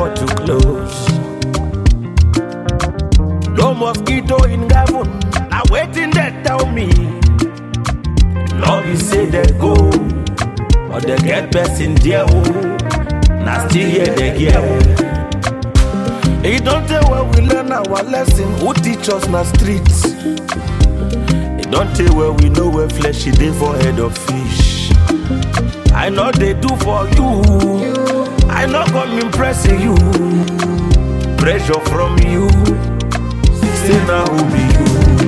door to close. No mosquito in heaven, now waiting they tell me. Love you say they go, but they get best in there. Oh. Now still here they get. It don't tell where we learn our lesson. Who teach us na streets? It don't tell where we know where flesh is dey for head of fish. I know they do for you. I know come impressing you. Pressure from you. Say now who be you?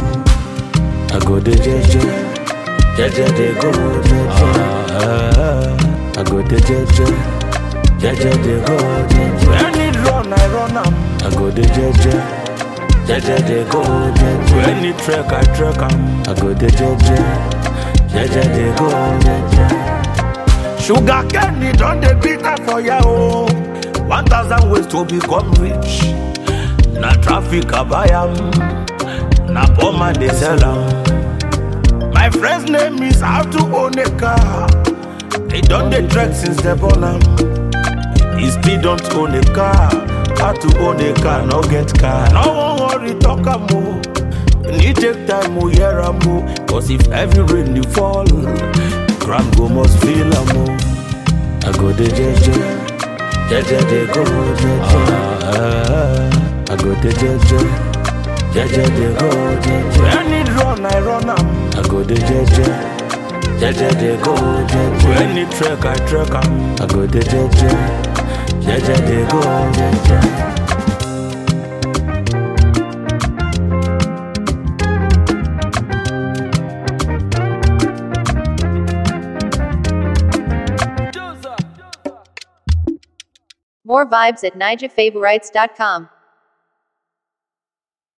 I go the jeje, jeje they go jeje. Ah, I go the jeje, jeje they go jeje. When it run, I run am. I go the jeje, jeje they go jeje. When it trek, I trek am. I go the jeje, jeje they go jeje. Sugar candy don dey bitter for ya o. One thousand ways to become rich. Na traffic I buy am, na poor man dey sell am. My friend's name is how to own a car. He don dey trek since they born am. He still don't own a car. How to own a car, no get car. No wan worry, talk am o. Need take time, o hear am o. Cause if heavy rain dey fall, ground go must feel am o. I go dey jeje, jeje dey go jeje. Ah, I go dey jeje, jeje dey go jeje. When it run, I run am. I go dey jeje, jeje dey go jeje. When it trek, I trek am. I go dey jeje, jeje dey go jeje. More vibes at nijafavorites.com.